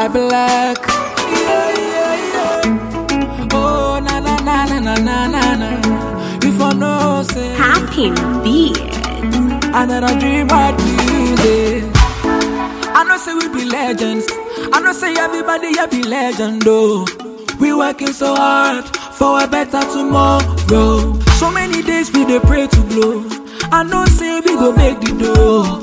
black. Yeah, yeah, yeah. Oh, na na na na na na na na. If I know, say. Happy beats. Another dream about music. I know say we be legends. I know say everybody here be legend though. We working so hard for a better tomorrow. So many days we dey pray to blow. I know say we go make the dough.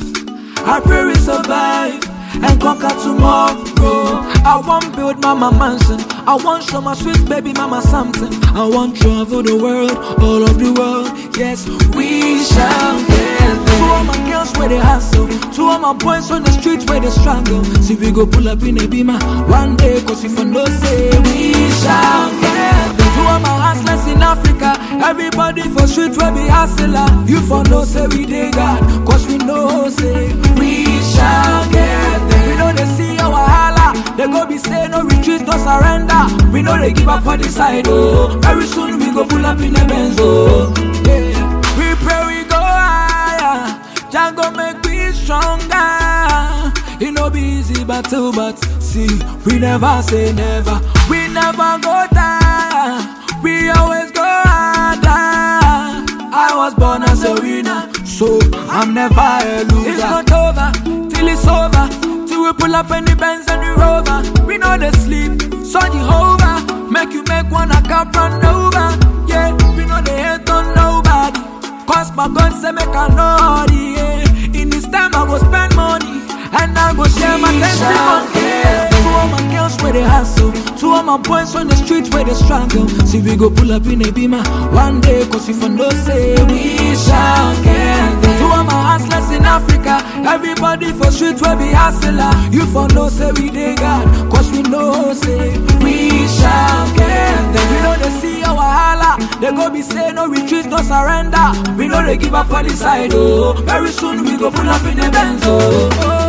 I pray we survive and conquer tomorrow. I want build mama mansion. I want show my sweet baby mama something. I want travel the world, all of the world. Yes, we shall get there. To all my girls where they hustle, to all my boys on the streets where they struggle. See we go pull up in a beamer one day, cause if I know say we shall get there. To all my hustlers in Africa, everybody for street where be hustler. You for know say we dey God, cause we know say we shall get there. We know they see our wahala, they go be say no retreat, no surrender. We know they give up for the side, oh. Very soon we go pull up in a Benz, oh. Yeah. We pray we go higher, Django make we stronger. It no be easy battle, but see, we never say never. We never go down. We always go harder. I was born as a winner, so I'm never a loser. It's not over till it's over. Till we pull up in the Benz and the Rover. We know they sleep, so Jehovah make you make one a cup run over. Yeah, we know they hate on nobody. Cause my God say make a naughty. Yeah. In this time I go spend money and I go share my testimony. Yeah. To all my girls where they hustle, to all my boys on the streets where they struggle. See we go pull up in a beamer one day, cause if I know say we shall get there. To all my hustlers in Africa, everybody for street where be hustler. You for know say we dey God, cause we know say we shall get there. We know they see our wahala, they go be say no retreat, no surrender. We know they give up for the side, oh. Very soon we go pull up in the Benz, oh.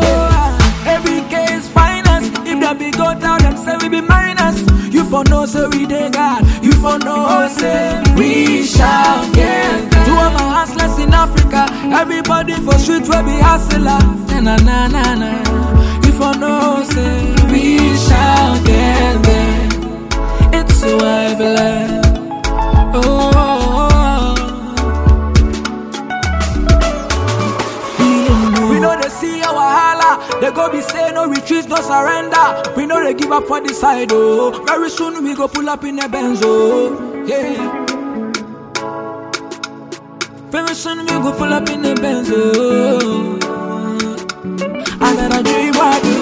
oh every case finance, if they be go down, them say we be minus. You for know say we dey God, you for know say we shall get there. To all my hustlers in Africa, everybody for street where be hustler. Na na na na, you for know say we shall get there. It's so I believe. Oh, oh, oh. Feeling new. We know they see our wahala. They go be say no retreat, no surrender. We know they give up for the side, oh. Very soon we go pull up in a Benz, oh. Yeah. Very soon we go pull up in a Benz, oh. I got a dream right